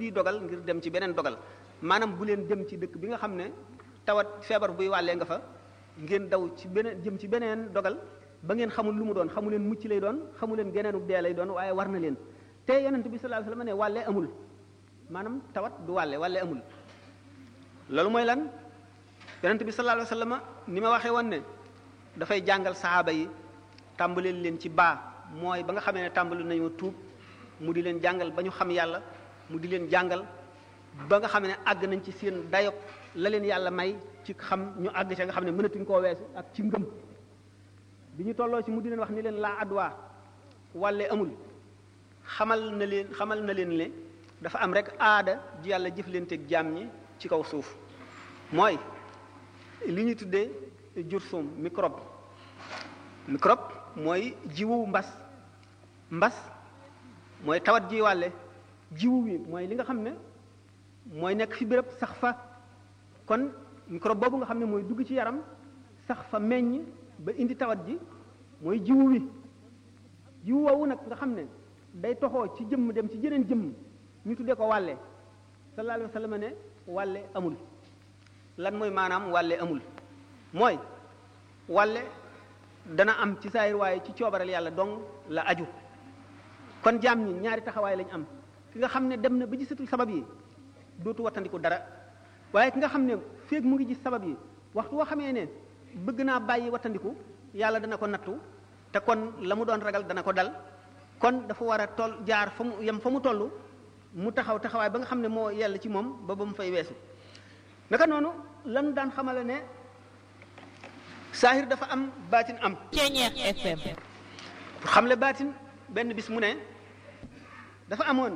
bii dogal ngir dem ci beneen dogal maanaam bu leen dem ci dëkk bi nga xam ne tawat feebar buy wàllee nga fa ngeen daw ci beneen jëm ci beneen dogal ba ngeen xamul lu mu doon xamu leen mucc lay doon xamu leen geneenu dee lay doon waaye war na leen te yonent bi sallallahu alayhi wasallam ne wàlle amul maanaam tawat du wàlle wàlle amul loolu mooy lan yonent bi sallallahu alayhi wasallam ni ma waxee woon ne dafay jàngal saxaaba yi tàmbaleel leen ci baa mooy ba nga xamee ne tàmbali nañoo tuub mu di leen jàngal ba ñu xam yàlla mu di leen jàngal ba nga xam ne àgg nañ ci seen dayop la leen yàlla may ci xam ñu àgg ca nga xam ne mënatuñ koo weesu ak ci ngëm bi ñu tolloo ci mu di leen wax ni leen laa adwa wàlle amul xamal na leen xamal na leen ne dafa am rek aada ji yàlla jëflanteeg jaam ñi ci kaw suuf mooy li ñu tuddee jursum microbe microbe mooy jiwu mbas mbas mooy tawat ji wàlle jiwu wi mooy li nga xam ne mooy nekk fi béréb sax fa kon microbe boobu nga xam ne mooy dugg ci yaram sax fa meññ ba indi tawat ji mooy jiwu wi jiwu woowu nag nga xam ne day toxoo ci jëmm dem ci jeneen jëmm ñu tuddee ko wàlle sallallahu alayhi wa sallam ne wàlle amul lan mooy maanaam wàlle amul mooy wàlle dana am ci saayir waaye ci coobareel yàlla dong la aju kon jaam ñi ñaari taxawaay lañ am ki nga xam ne dem na ba gisatul sabab yi dootu wattandiku dara waaye ki nga xam ne féeg mu ngi gis sabab yi waxtu woo xamee ne bëgg naa bàyyi wattandiku yàlla dana ko nattu te kon la mu doon ragal dana ko dal kon dafa war a toll jaar fa mu yem fa mu toll mu taxaw taxawaay ba nga xam ne moo yell ci moom ba ba mu fay weesu naka noonu lan daan xamale ne saahir dafa am baatin am Ceñeex FM pour xamle baatin benn bis mu ne dafa amoon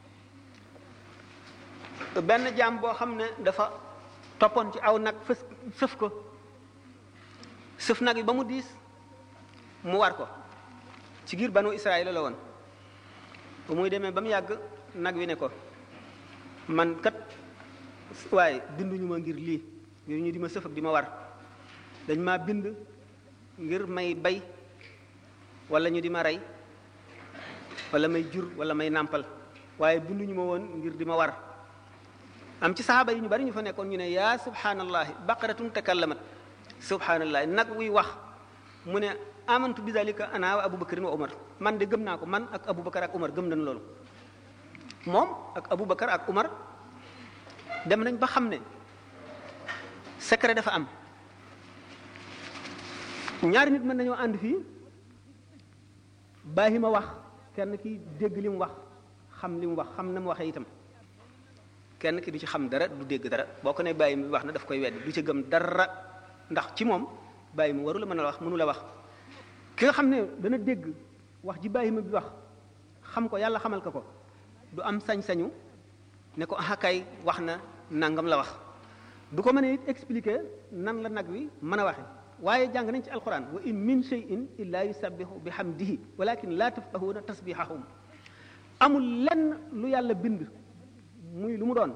benn jaam boo xam ne dafa toppoon ci aw nag fës sëf ko sëf nag yi ba mu diis mu war ko ci giir banu Israël la woon bu muy demee ba mu yàgg nag wi ne ko man kat waaye binduñu ma ngir lii ngir ñu di ma sëf ak di ma war dañ maa bind ngir may bay wala ñu di ma rey wala may jur wala may nàmpal waaye binduñu ma woon ngir di ma war am ci saxaaba yi ñu bari ñu fa nekkoon ñu ne yaa subhanallahi baqaratun takallamat subhanallahi nag wuy wax mu ne amantu bi dalika ana wa abubakarin wa umar man de gëm naa ko man ak abubakar ak umar gëm nañ loolu moom ak abubakar ak umar dem nañ ba xam ne secret dafa am ñaari nit mën nañoo ànd fii bàyyi ma wax kenn ki dégg li mu wax xam li mu wax xam na mu waxee itam kenn ki du ci xam dara du dégg dara boo ko ne bàyyi mi wax na daf koy wedd du ci gëm dara ndax ci moom bàyyi mi waru la mën a wax mënu la wax ki nga xam ne dana dégg wax ji bàyyi ma bi wax xam ko yàlla xamal ko ko du am sañ-sañu ne ko ah kay wax na nangam la wax du ko mën a it expliquer nan la nag wi mën a waxe waaye jàng nañ ci alquran wa in min shay'in illa yusabbihu bi hamdihi walakin la tafqahuna tasbihahum amul lenn lu yàlla bind muy lu mu doon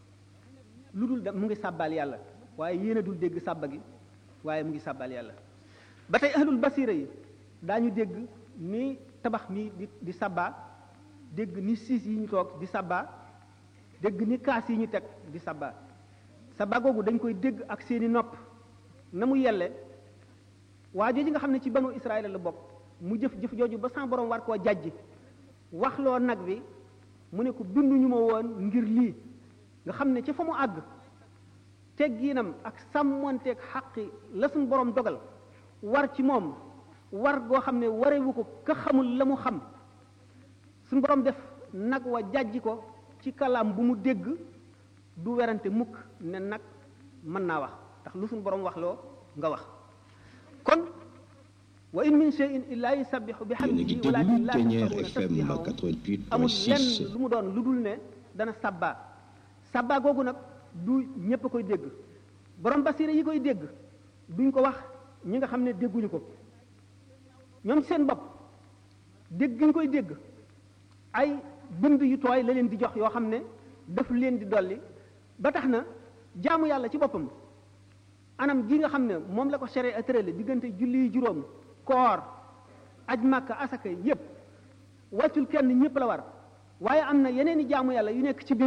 lu dul da mu ngi sàbbaal yàlla waaye yéen a dul dégg sàbba gi waaye mu ngi sàbbaal yàlla ba tey ahlul basira yi daañu dégg ni tabax mi di di sàbbaa dégg ni siis yi ñu toog di sàbbaa dégg ni kaas yi ñu teg di sàbbaa sàbbaa googu dañ koy dégg ak seeni nopp na mu yelle waa jooju nga xam ne ci banu Israël la bokk mu jëf jëf jooju ba sans borom war koo jàjj waxloo nag bi mu ne ko binduñu ma woon ngir lii nga xam ne ci fa mu àgg tegginam ak sàmmonteeg xaqi la suñ borom dogal war ci moom war goo xam ne warewu ko ka xamul la mu xam suñ borom def nag wa jàjji ko ci kalaam bu mu dégg du werante mukk ne nag mën naa wax ndax lu suñ borom wax loo nga wax kon wa in min shay'in illa yusabbihu bihamdihi walakin la tafqahuna tasbihahum amul lenn lu mu doon lu dul ne dana sabba sabba googu nag du ñépp a koy dégg borom basira yi koy dégg duñ ko wax ñi nga xam ne dégguñu ko ñoom seen bopp dégg ñu koy dégg ay bind yu tooy la leen di jox yoo xam ne daf leen di dolli ba tax na jaamu yàlla ci boppam anam gi nga xam ne moom la ko sharia tërale diggante julli yu juróom koor aj màkka asaka yépp wàccul kenn ñépp la war waaye am na yeneen i jaamu yàlla yu nekk ci biir